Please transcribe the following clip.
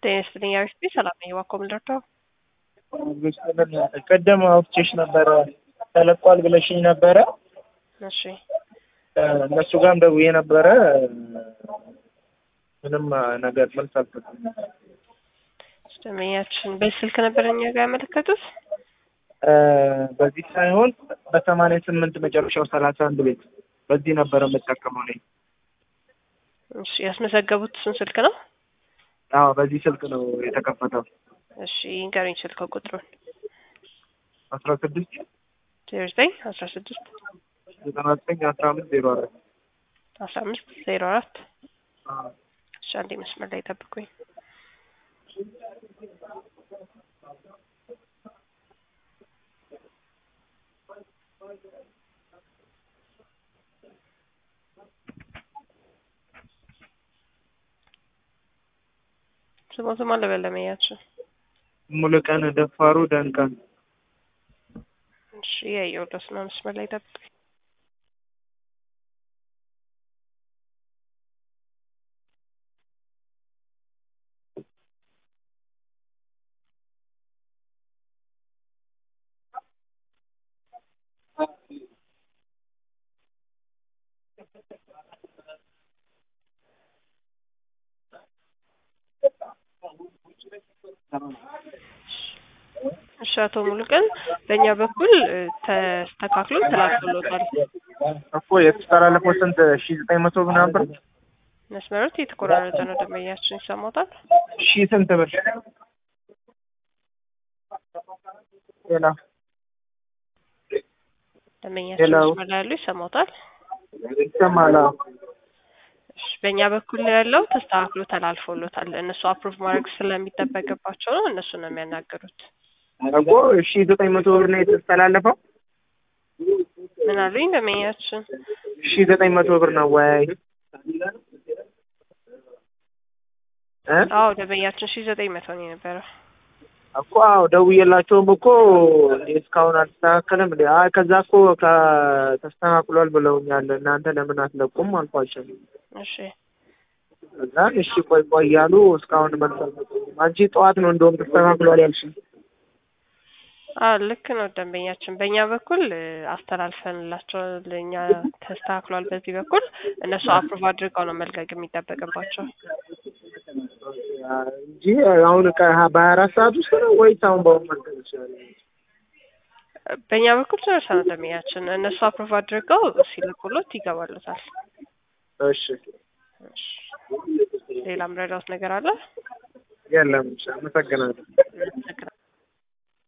ጤና ይስጥልኝ አሪፍ ሰላም ነኝ። እባክዎ ምን ልርዳው? ቀደም አውጥቼሽ ነበረ ተለቋል ብለሽኝ ነበረ። እሺ እነሱ ጋርም ደውዬ ነበረ። ምንም ነገር መልስ አልሰጡም። ደንበኛችን በዚህ ስልክ ነበር እኛ ጋር ያመለከቱት? በዚህ ሳይሆን በሰማንያ ስምንት መጨረሻው ሰላሳ አንድ ቤት በዚህ ነበረ የምጠቀመው እኔ። እሺ ያስመዘገቡት እሱን ስልክ ነው? አዎ በዚህ ስልክ ነው የተከፈተው። እሺ ንገሩኝ ስልክ ቁጥሩን። አስራ ስድስት ዜሮ ዘጠኝ አስራ ስድስት ዘጠና ዘጠኝ አስራ አምስት ዜሮ አራት አስራ አምስት ዜሮ አራት እሺ አንዴ መስመር ላይ ጠብቁኝ። ስሞቱ ማን ለበለመያችን ሙሉቀን ደፋሩ ደንቀን እሺ ያየሁለት ነው። መስመር ላይ ጠብቁኝ። እሺ አቶ ሙሉቀን በእኛ በኩል ተስተካክሎ ተላልፎሎታል። እኮ የተስተላለፈው ስንት ሺ ዘጠኝ መቶ ምናምን ብር መስመሮት የተቆራረጠ ነው። ደንበኛችን ይሰማታል? ሺ ስንት ብር ሌላ ደንበኛችን ሄሎ። መስመር ላይ ያሉ ይሰማታል? ይሰማል? አዎ። እሺ በእኛ በኩል ያለው ተስተካክሎ ተላልፎሎታል። እነሱ አፕሩቭ ማድረግ ስለሚጠበቅባቸው ነው እነሱ ነው የሚያናገሩት። እኮ ሺ ዘጠኝ መቶ ብር ነው የተስተላለፈው። ምን አሉኝ ደንበኛችን? ሺ ዘጠኝ መቶ ብር ነው ወይ? እ አዎ ደንበኛችን ሺ ዘጠኝ መቶ ነው የነበረው። እኮ አዎ ደውዬላቸውም እኮ እንዴ እስካሁን አልተስተካከለም እንዴ? አይ ከዛ እኮ ከ- ተስተካክሏል ብለውኛል። እናንተ ለምን አትለቁም አልኳቸው። እሺ እዛ እሺ ቆይ ቆይ እያሉ እስካሁን መልስ አልሰጡኝም። አንቺ ጠዋት ነው እንደውም ተስተካክሏል ያልሽኝ። አዎ ልክ ነው ደንበኛችን። በእኛ በኩል እ፣ አስተላልፈንላቸው ለእኛ ተስተካክሏል። በዚህ በኩል እነሱ አፕሩቭ አድርገው ነው መልቀቅ የሚጠበቅባቸው። እንጂ አሁን ከ- በሀያ አራት ሰዓት ውስጥ ነው ወይስ አሁን በአሁኑ መልቀቅ ይችላል? በእኛ በኩል ጨርሰናል ደንበኛችን። እነሱ አፕሩቭ አድርገው ሲልኩሎት ይገባሉታል። እሺ እሺ። ሌላ ምረዳውት ነገር አለ? የለም። እሺ አመሰግናለሁ።